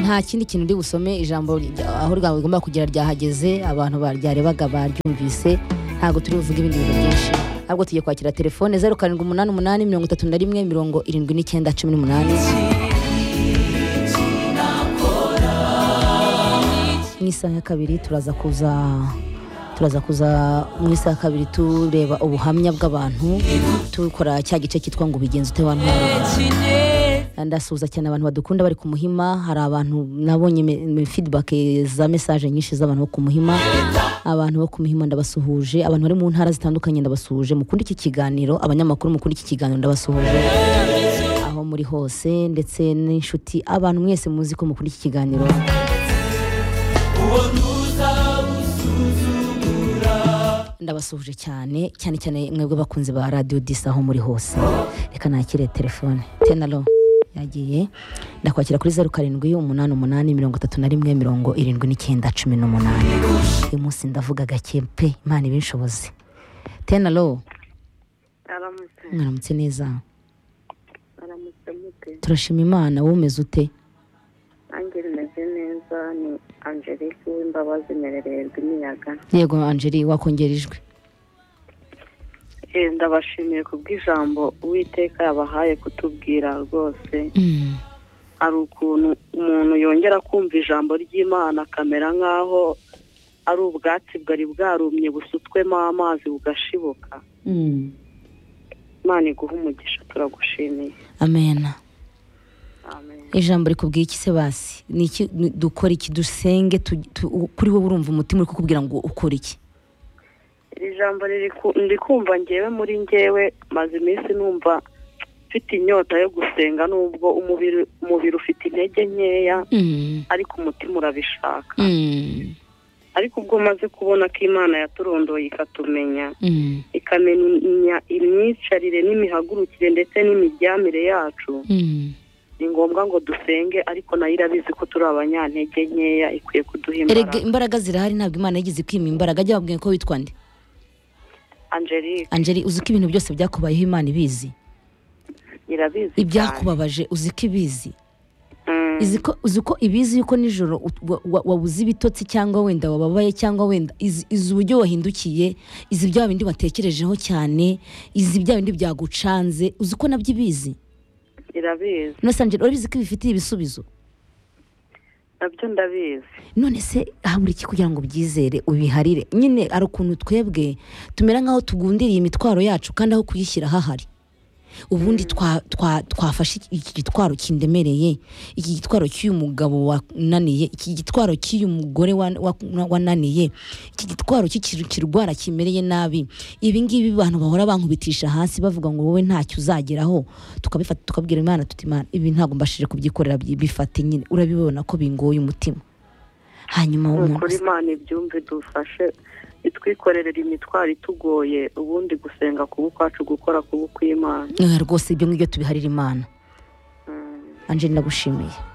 nta kindi kintu uri busome ijambo rya- aho rwanda rigomba kugera ryahageze abantu baryarebaga baryumvise ntabwo turi buvuge ibindi bintu byinshi ahubwo tugiye kwakira telefone zeru karindwi umunani umunani mirongo itatu na rimwe mirongo irindwi n'icyenda cumi n'umunani mu isaha ya kabiri turaza kuza turaza kuza mu isaha ya kabiri tureba ubuhamya bw'abantu tukora cya gice cyitwa ngo ubigenza ute wa ntwari ndasuhuza cyane abantu badukunda bari ku muhima hari abantu nabonye me- me- feedback eh, za message nyinshi z'abantu bo ku muhima abantu bo ku muhima ndabasuhuje abantu bari mu ntara zitandukanye ndabasuhuje mukunda iki kiganiro abanyamakuru mukunda iki kiganiro ndabasuhuje aho muri hose ndetse n'inshuti abantu mwese muzi ko mukunda iki kiganiro ndabasuhuje cyane cyane cyane mwebwe bakunzi ba radiyo disi aho muri hose reka nakire telefone tenalo yagiye ndakwakira kuri zeru karindwi umunani umunani mirongo itatu na rimwe mirongo irindwi n'icyenda cumi n'umunani uyu munsi ndavuga gake pe imana ibinshobozi tenalo aramutse mwaramutse neza aramutse mute turashima imana wowe umeze ute nanjye rimeze neza ni angelique w'imbabazi merererwa imiyaga yego angeli wakongera ijwi Eh, ndabashimiye ku bw'ijambo uwiteka yabahaye kutubwira rwose Mm, hari ukuntu umuntu yongera kumva ijambo ry'imana akamera nk'aho ari ubwatsi bwari bwarumye busutswemo amazi bugashibuka imana iguha umugisha turagushimiye amena amen ijambo rikubwiye iki se basi ni iki ni- dukora iki dusenge tu- tu- u- kuri wowe urumva umutima uri kukubwira ngo ukore iki iri jambo riri ku- ndi kumva ngewe muri ngewe maze iminsi numva mfite inyota yo gusenga nubwo umubiri umubiri ufite intege nkeya Mm, ariko umutima urabishaka mm, ariko ubwo maze kubona ko imana yaturondoye ikatumenya mm, ikamenya imyicarire n'imihagurukire ndetse n'imiryamire yacu mm. ni ngombwa ngo dusenge ariko nayo irabizi ko turi abanyantege nkeya ikwiye kuduha erega imbaraga imbaraga zirahari ntabwo imana yigeze kwima imbaraga ajya babwiye ko witwa nde angelique angeli uzi ko ibintu byose byakubayeho imana ibizi irabizi cyane ibyakubabaje uzi ko ibizi Mm, izi ko uzi ko ibizi yuko nijoro ut- wa- wa- wabuze ibitotsi cyangwa wenda wababaye cyangwa wenda izi izi uburyo wahindukiye izi bya bindi watekerejeho cyane izi bya bindi byagucanze uzi ko nabyo ibizi irabizi none se angela urabizi ko ibifitiye ibisubizo nabyo ndabizi none se habura iki kugira ngo ubyizere ubiharire nyine hari ukuntu twebwe tumera nk'aho tugundiriye imitwaro yacu kandi aho kuyishyira hahari ubundi twa- twa- twafashe iki- iki gitwaro kindemereye iki gitwaro cy'uyu mugabo wananiye iki gitwaro cy'uyu mugore wa- wa- wananiye iki gitwaro cy'iki- kirwara kimereye nabi ibi ngibi abantu bahora bankubitisha hasi bavuga ngo wowe ntacyo uzageraho tukabifata tukabwira imana tuti imana ibi ntabwo mbashije kubyikorera byi- bifate nyine urabibona ko bingoye umutima hanyuma nuko umuntu imana ibyumve dufashe itwikorerera imitwaro itugoye ubundi gusenga kuba ukwacu gukora kuba ukw'imana Eh, rwose ibyo ngibyo tubiharira imana Mm, angeli ndagushimiye